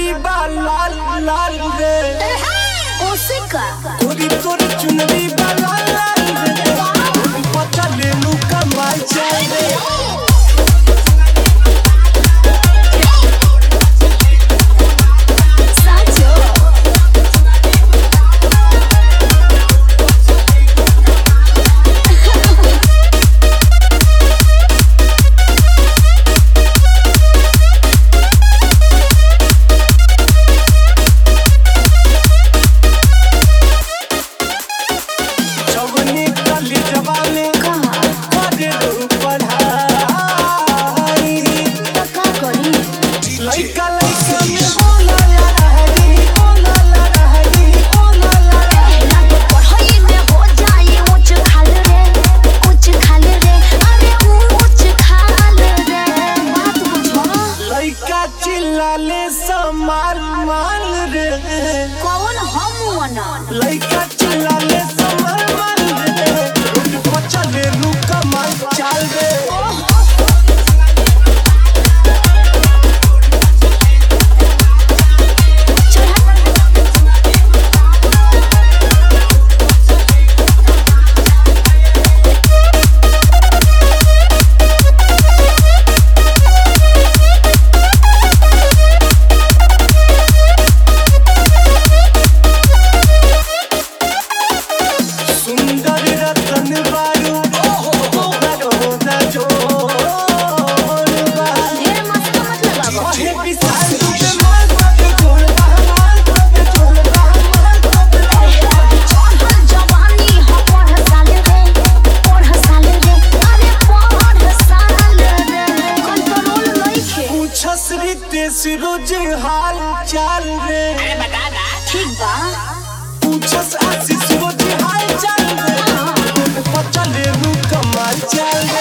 चुनरी बा लाल लाल रे ओसे का गोरी तोर चुनरी बा लाल लाल रे पता ले लू कमाल चल रे साचो चवनी कली जवानी कहा करे रू पढ़ाई तो का करी लइका लइका में बोला ला रहनी बोला ला रहनी बोला ला रहनी ना तो पढ़ाई में हो जाए ऊंच खाल रे ऊंच खाल रे अरे ऊंच खाल रे बात बुझो लइका चिल्लाले समाल माल रे कौन हम वना लइका चिल्लाले समाल माल रे रोड पर चले लू कमाल चाल रे सुंदर रतन बारू करो न जोड़बा ढेर मस्त मत लगावो ओहे विशाल तुझे माल बाबे जोड़बा माल बाबे जोड़बा माल बाबे चढ़ल जवानी हो पढ़ साल रे पढ़ साल रे अरे पढ़ साल रे कंट्रोल नइखे पूछस रितेश रोज हाल चाल रे ठीक बा पूछस आशीष रोज हाल चाल रे पता ले लू कमाल चाल रे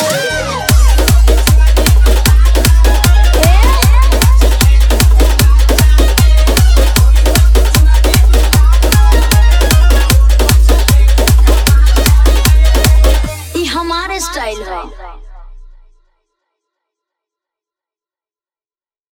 ई हमारे स्टाइल है